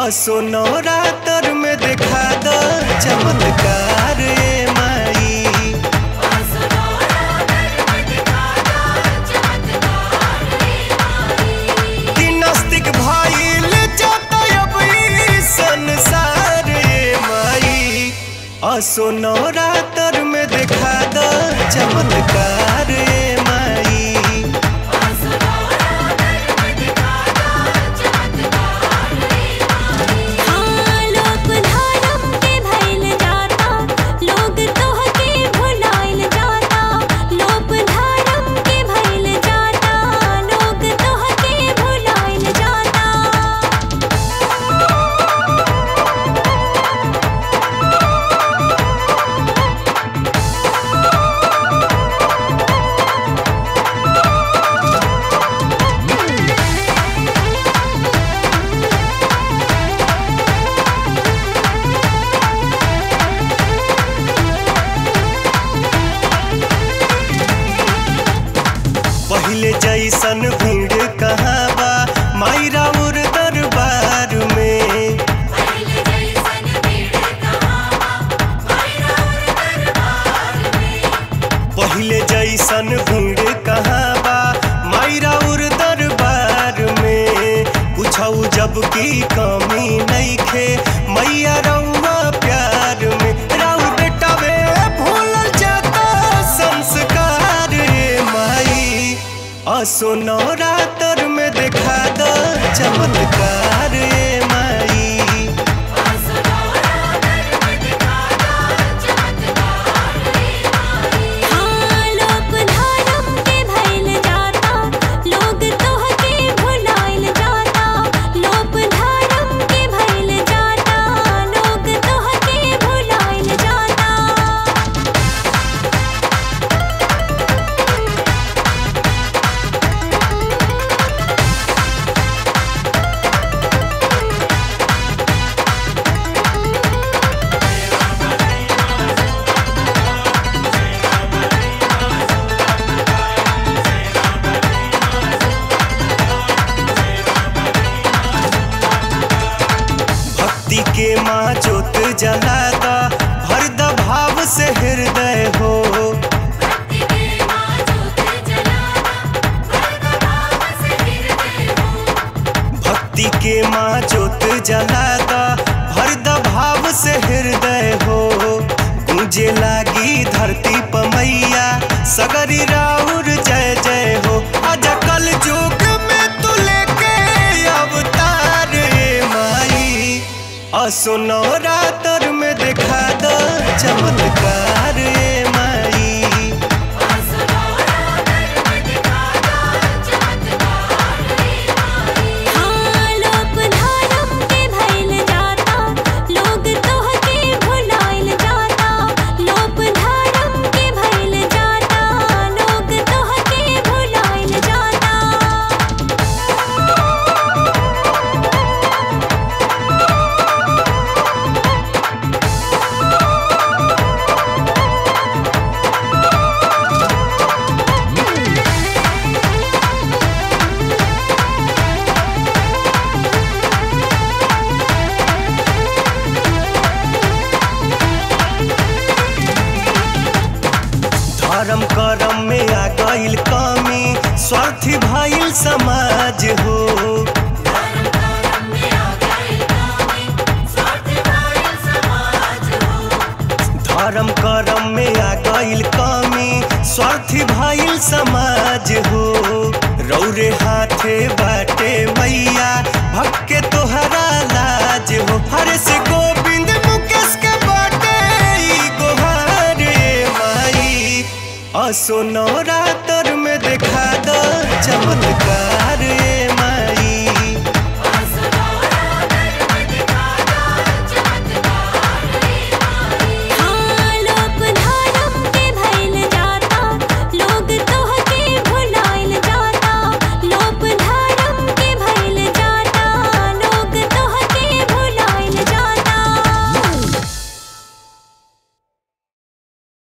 असो नवरात्र में देखा द चमत्कार ए माई कि नास्तिक भइल जाता अब ई संसार ए माई असो नवरात्र में देखा द चमत्कार ए माई हाँ लोक धर्म के भइल जाता लोग तोहके भुलाइल जाता लोक धर्म के भइल जाता लोग तोहके भुलाइल जाता पहिले जैसन भीड़ कहाँ बा माई राउर दरबार में पहिले जैसन भीड़ कहाँ बा माई राउर दरबार में पूछऊ जब की कमी नइखे मैया रउआ प्यार में राउर बेटा वे भूलल जाता संस्कार रे माई असो नवरात्र में देखा द चमत्कार रे माई हाँ लोक धर्म के भइल जाता लोग तोहके भुलाइल जाता लोक धर्म के भइल जाता लोग तोहके भुलाइल जाता भक्ति के माँ जोत जलाता भरद भाव से हृदय हो भक्ति के माँ जोत जलाता भरद भाव से हृदय हो गूंजे लागी धरती पमैया सगरी राउर जय जय हो अज कल युग में तू लेके अवतार रे माई असो नवरात्र में देखा द चमत्कार रे माई हाँ लोक धर्म के भइल जाता लोग तोहके भुलाइल जाता लोक धर्म के भइल जाता लोग तोहके भुलाइल जाता धर्म करम में आ गईल कमी स्वार्थी भइल समाज हो धर्म करम में आ गईल कमी स्वार्थी भइल समाज हो रौरे हाथे बाटे मैया भक्के तोहरा लाज हो हरे से गोविंद मुकेश के बाटे ई गोहार रे माई असो नवरात्र में देखा द चमत्कार